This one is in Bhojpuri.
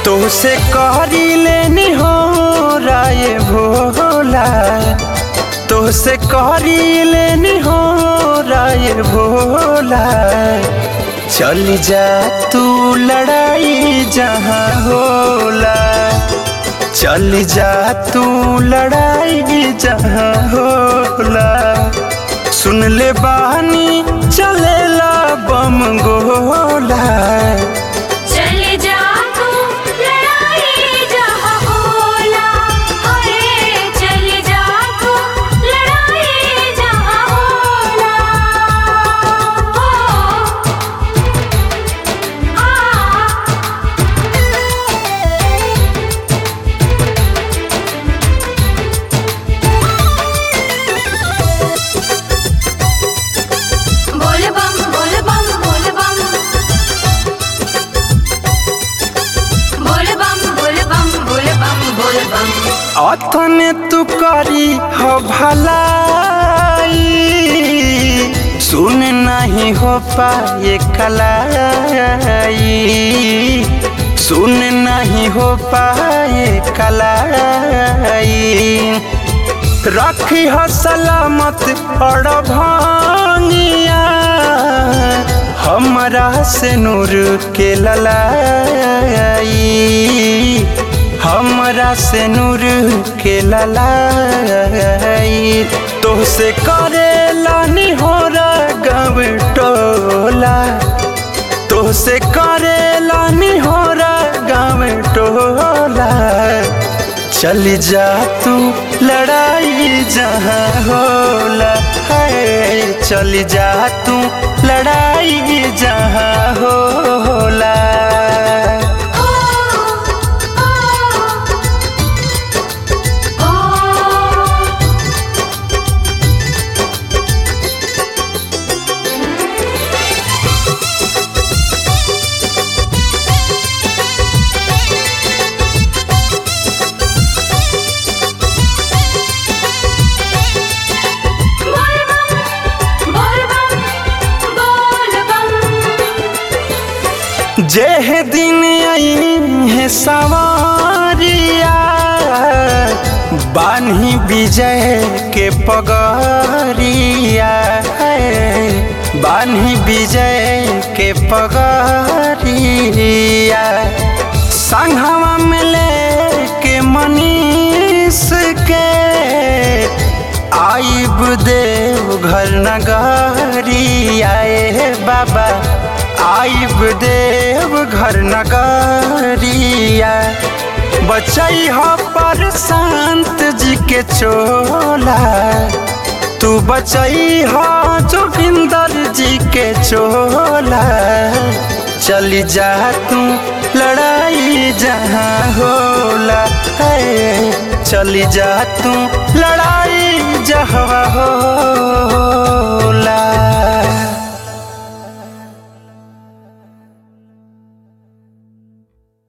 तोसे करी लेनी हो राय भोला तोसे करी लेनी हो राय भोला चल जा तू लड़ाई जहाँ होला चल जा तू लड़ाई जहाँ होला सुन ले बानी चलेला बम गोला चले जा तू लड़ाई जहाँ होला अरे चले जा तू लड़ाई जहाँ होला ओ बोल बम बोल बम बोल बम बोल बम बोल बम बोल बम बोल बम अतने तू करी हो भलाई सुन नहीं हो पाए कलाई सुन नहीं हो पाए कलाई रखी हो सलामत और भांगिया हमरा से नूर के ललाई हमरा से नूर के ललाई तोहसे करे लानी हो गव टोला तोहसे करे लानी हो गाँव टोला चल जा तू लड़ाई जहाँ होला है चल जा तू लड़ाई जहाँ होला ओ ओ ओ बोल बम बोल बम बोल बम जेह दिन आई है सवारिया बान्ही विजय के पगरिया है बान्ही विजय के पगरिया संघवा में लेके मनीष के आइब देव घर नगरी आए बाबा आइब देव घर नगरिया बचई हो पर संत जी के चोला तू बचई हो जोगिंदर जी के चोला चली जा तू लड़ाई जहाँ होला है चली जा तू लड़ाई जहाँ होला